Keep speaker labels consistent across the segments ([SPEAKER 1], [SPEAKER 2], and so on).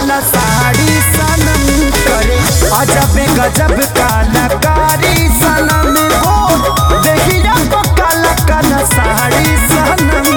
[SPEAKER 1] काला साड़ी सनम करे अजब गजब कलाकारी सनम हो देखिया तो काला काला साड़ी सनम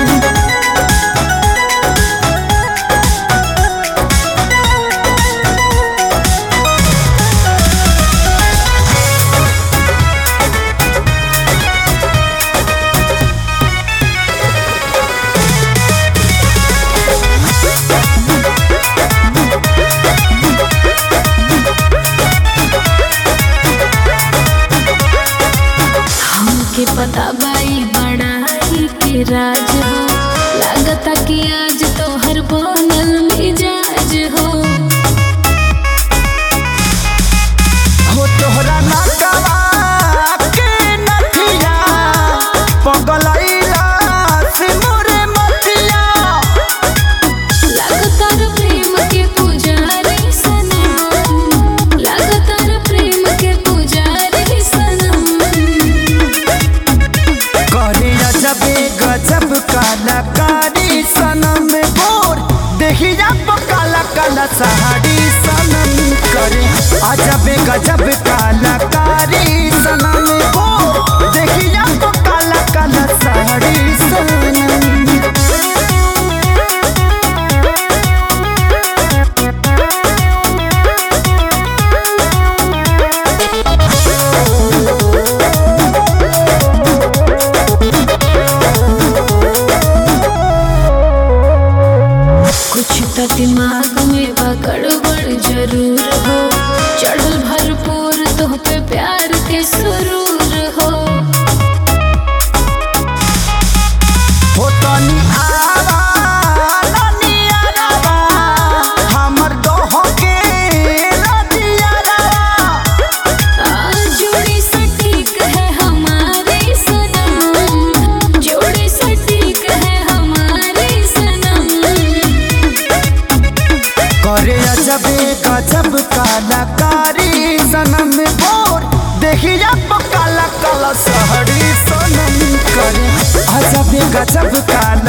[SPEAKER 2] हमके पता बाई बड़ाई के राज हो लागता कि आज तो हर बनल मिजाज हो
[SPEAKER 1] हो तोहरा नटवा के नथिया पगलैला से मोरे मथिया
[SPEAKER 2] लागता रे प्रेम के पुजारी सनम लागता रे प्रेम के पुजारी सनम
[SPEAKER 1] करे अजबे गजब कलाकारी सनम बोर देखिया तो काला काला साड़ी सनम करे अजबे गजब कलाकारी सनम बोर देखिया तो काला काला साड़ी सनम
[SPEAKER 2] कुछ तो दिमाग में बा गड़बड़ जरूर हो चढ़ल भरपूर तो पे प्यार के सुरूर हो
[SPEAKER 1] हो तनी आवा तनी आवा हमर दोहो के रतियावा
[SPEAKER 2] आज जोड़ी सटीक है हमारी सनम जोड़ी सटीक है हमारी सनम
[SPEAKER 1] करे अजबे गजब कलाकारी सनम बोर देखिया तो काला काला सहरी सनम करे अजबे गजब काला